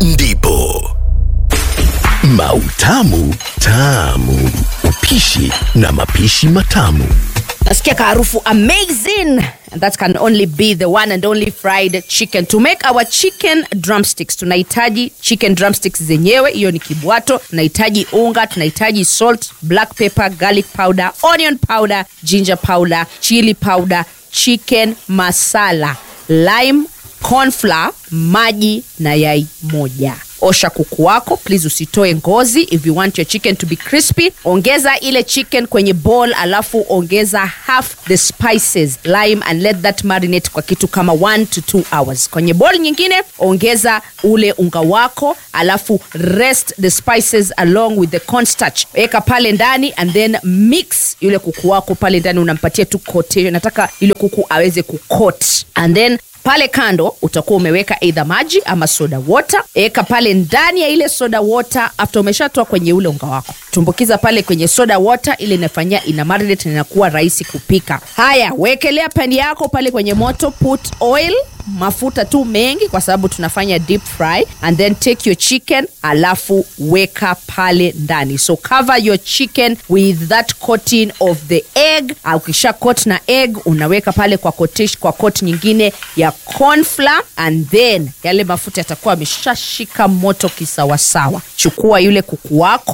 ndipo mautamu tamu upishi na mapishi matamu nasikia kaharufu amazing and that can only be the one and only fried chicken to make our chicken drumsticks tunahitaji chicken drumsticks zenyewe hiyo ni kibwato tunahitaji unga tunahitaji salt black pepper garlic powder onion powder ginger powder chili powder chicken masala lime cornflour maji na yai moja osha kuku wako please usitoe ngozi if you want your chicken to be crispy ongeza ile chicken kwenye bowl alafu ongeza half the spices lime and let that marinate kwa kitu kama 1 to 2 hours kwenye bowl nyingine ongeza ule unga wako alafu rest the spices along with the cornstarch weka pale ndani and then mix yule kuku wako pale ndani unampatia tu kote nataka yule kuku aweze kukot and then pale kando utakuwa umeweka eidha maji ama soda water eka pale ndani ya ile soda water after umeshatoa kwenye ule unga wako tumbukiza pale kwenye soda water ile inafanyia ina marinate na inakuwa rahisi kupika haya wekelea pani yako pale kwenye moto put oil mafuta tu mengi kwa sababu tunafanya deep fry and then take your chicken alafu weka pale ndani so cover your chicken with that coating of the egg Ah, ukisha coat na egg unaweka pale kwa cotish, kwa coat nyingine ya cornflour and then yale mafuta yatakuwa ameshashika moto kisawasawa chukua yule kuku wako